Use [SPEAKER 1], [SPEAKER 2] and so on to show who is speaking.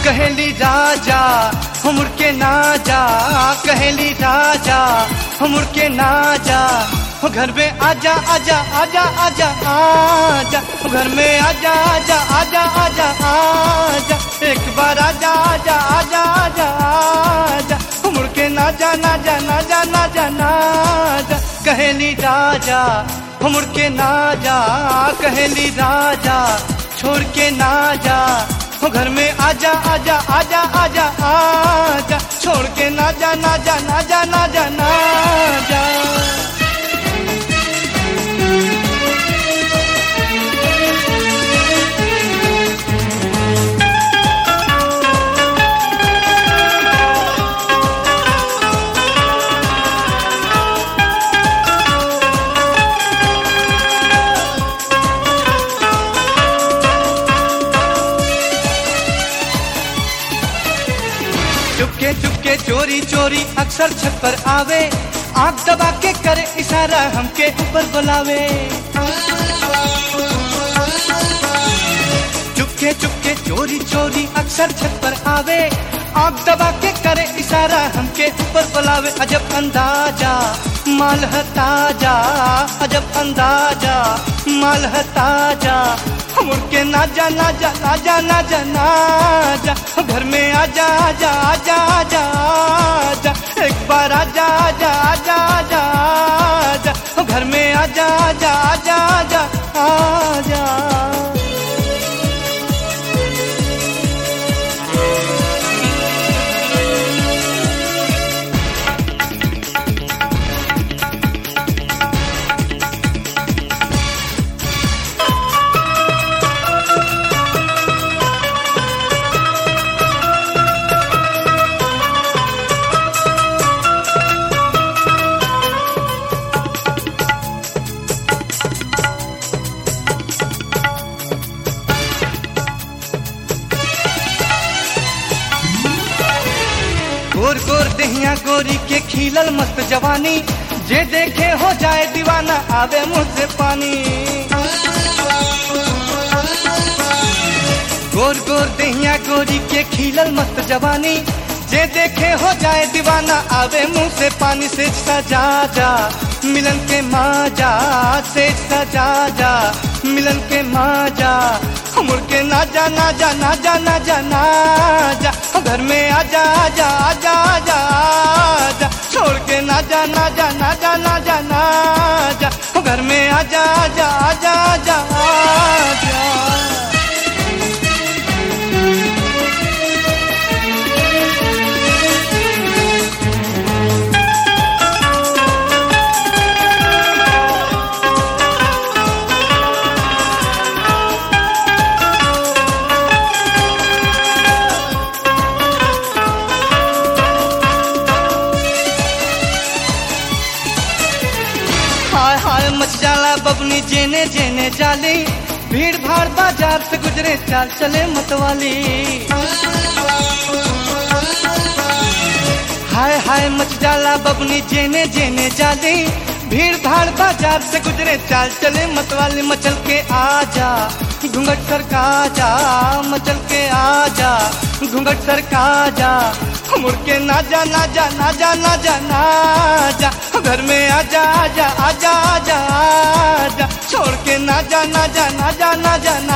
[SPEAKER 1] कहेली राजा हमर के ना जा कहेली राजा हमर के ना जा हो घर में आजा आजा आजा आजा आजा हो घर में आजा आजा आजा आजा आजा एक बार आजा आजा आजा आजा आजा हमर के ना जा ना जा ना जा ना जा ना जा कहेली राजा हमर के ना जा कहेली राजा छोड़ के ना जा हो घर में आजा आजा आजा आजा आजा छोड़ के ना जा ना जा ना जा ना जा ना जा चुपके चुपके चोरी चोरी अक्सर छत पर आवे आंख दबा के करे इशारा हमके ऊपर बुलावे चुपके चुपके चोरी चोरी अक्सर छत पर आवे आंख दबा के करे इशारा हमके ऊपर बुलावे अजब अंदाजा माल है ताजा अजब अंदाजा माल है ताजा मुड़ के ना जा ना जा ना जा ना जा ना जा घर में आजा आजा आजा आजा आजा एक बार आजा आजा आजा आजा आजा घर में आजा आजा आजा आजा आजा गोर गोर दहिया गोरी के खिलल मस्त जवानी जे देखे हो जाए दीवाना आवे मुंह से पानी गोर गोर दहिया गोरी के खिलल मस्त जवानी जे देखे हो जाए दीवाना आवे मुंह से पानी से सजा जा मिलन के माजा से सजा जा मिलन के माजा मुड़ के ना जा ना जा ना जा ना जा ना जा घर में आजा आजा आजा आजा आजा छोड़ के ना जा ना जा ना जा ना जा ना जा घर में आजा आजा आजा आजा आजा हाय हाय मच जाला बबनी जेने जेने जाली भीड़ भाड़ बाजार से गुजरे चाल चले मतवाली हाय हाय मच जाला बबनी जेने जेने जाली भीड़ भाड़ बाजार से गुजरे चाल चले मतवाली मचल के आजा घूंघट सरका जा मचल के आजा घूंघट सरका जा मुड़ के ना जा ना जा ना जा ना जा ना जा घर में आजा आजा आजा आजा आजा छोड़ के ना जा ना जा ना जा ना जा ना